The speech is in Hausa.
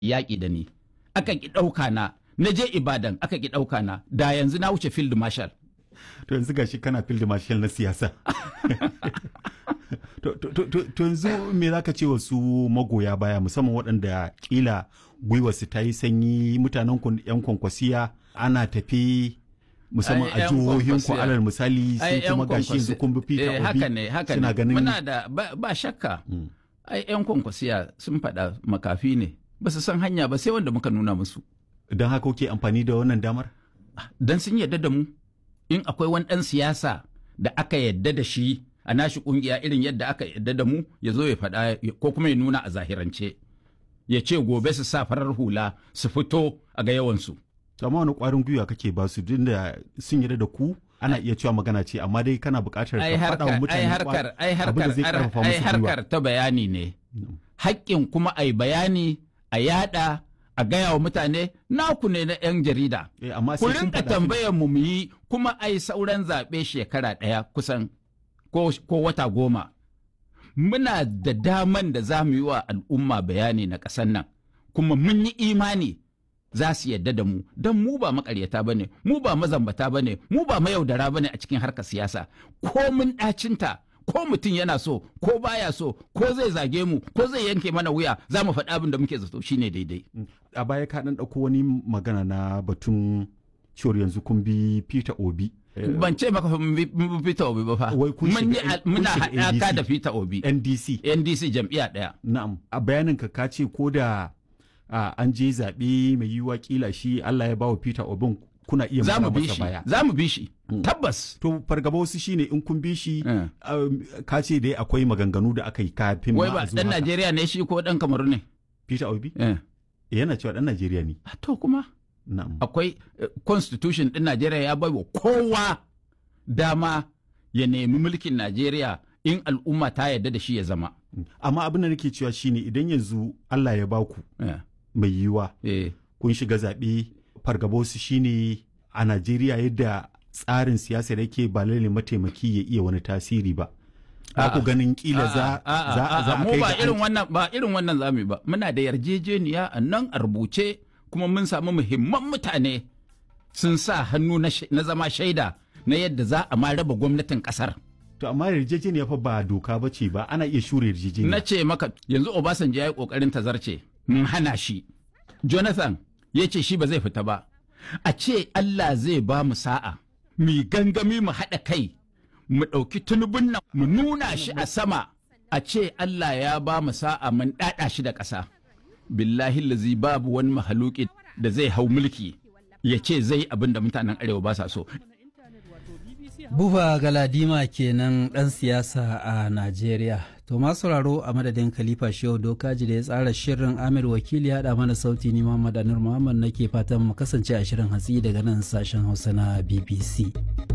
yaƙi da ni aka ki ɗauka na na je ibadan aka ki ɗauka na da yanzu na wuce field marshal to yanzu gashi kana field marshal na siyasa to, to, to, to, to yanzu me za ka ce wa su magoya baya musamman waɗanda kila gwiwarsu ta yi sanyi mutanen ku yan kwankwasiya ana tafi musamman Ai, a yan jihohin ku kwankwasiya. alal misali sai Ai, yan kuma gashi yanzu kwankwasi- kun bi Peter eh, Obi haka ne haka suna ne ganin muna da ba, ba shakka ai yan kwankwasiya sun faɗa makafi ne ba su san hanya ba sai wanda muka nuna musu don haka kuke amfani da wannan damar dan sun yarda da mu in akwai wani ɗan siyasa da aka yarda da shi a nashi ƙungiya irin yadda aka yarda da mu ya zo ya faɗa ko kuma ya nuna a zahirance ya ce gobe su sa farar hula su fito a ga yawansu to amma wani ƙwarin gwiwa kake ba su duk da sun yarda da ku ana iya cewa magana ce amma dai kana buƙatar ai ka faɗa wa harkar mutane ai kwa- harkar ai abin da harkar zai ƙarfafa ai musu gwiwa harkar ta bayani ne haƙƙin kuma ai bayani a yada a gaya wa mutane naku ne na 'yan jarida Eh, amma ku sai kun rinka faɗa tambayar mu mu yi kuma ai sauran zaɓe shekara ɗaya kusan ko, ko wata goma muna da daman da za mu yi wa al'umma bayani na ƙasar nan kuma mun yi imani za su yadda da mu don mu ba makaryata ba ne mu ba mazambata ba ne mu ba mayaudara ba ne a cikin harkar siyasa ko mun ɗacinta ko mutum yana so ko baya so ko zai zage mu ko zai yanke mana wuya za mu faɗi abin da muke zato shine daidai a baya ka ɗan ɗauko wani magana na batun cewar yanzu kun bi Peter Obi eh, ban ce maka mun bi mun bi Peter Obi ba fa Wai kun mun yi shiga- al- kun muna shiga haɗaka NDC. da Peter Obi NDC NDC jam'iyya ɗaya na'am a bayanin ka ka ce ko da ah, an je zaɓe mai yiwuwa kila shi Allah ya bawa Peter Obin kuna iya za mu mara bi masa shi baya za mu bi shi tabbas to fargaba wasu shine in kun bi shi Eh. um, ka ce dai akwai maganganu da aka yi kafin wai ma ba a zo dan haka. Najeriya ne shi ko dan Kamaru ne Peter Obi Eh. yana cewa dan Najeriya ne Ah, to kuma na'am akwai eh, constitution din Najeriya ya bai wa kowa dama ya nemi mulkin Najeriya in al'umma ta yarda da shi ya zama amma abin da nake cewa shine idan yanzu Allah ya baku Eh, mai yiwuwa eh. kun shiga zaɓe fargabosu shine a Najeriya yadda tsarin siyasar yake ba lalle mataimaki ya iya wani tasiri ba. Ba ku A'a. ganin kila za A'a, za a'a, za a mu kai ba ga irin an- wannan ba irin wannan zamu yi ba muna da yarjejeniya a nan a rubuce kuma mun samu muhimman mutane sun sa hannu na sh- na zama shaida na yadda za a ma raba gwamnatin kasar To amma yarjejeniya fa ba doka ba ce ba ana iya shure yarjejeniya. na ce maka yanzu Obasanjo ya yi kokarin tazarce mun hana shi Jonathan ya ce shi ba zai fita ba a ce Allah zai ba mu sa'a mu gangami mu haɗa kai mu ɗauki tunubun nan mu nuna shi a sama a ce Allah ya ba mu sa'a mun ɗaɗa shi da ƙasa billahi lazi babu wani mahaluki da zai hau mulki ya ce zai abin da mutanen arewa ba sa so Buba Galadima kenan ɗan siyasa a Najeriya. To masu sauraro a madadin Khalifa Shehu Dokaji da ya tsara shirin Amir Wakili ya haɗa mana sauti ni Muhammad Anur Muhammad nake fatan mu kasance a shirin hatsi daga nan sashen Hausa na BBC.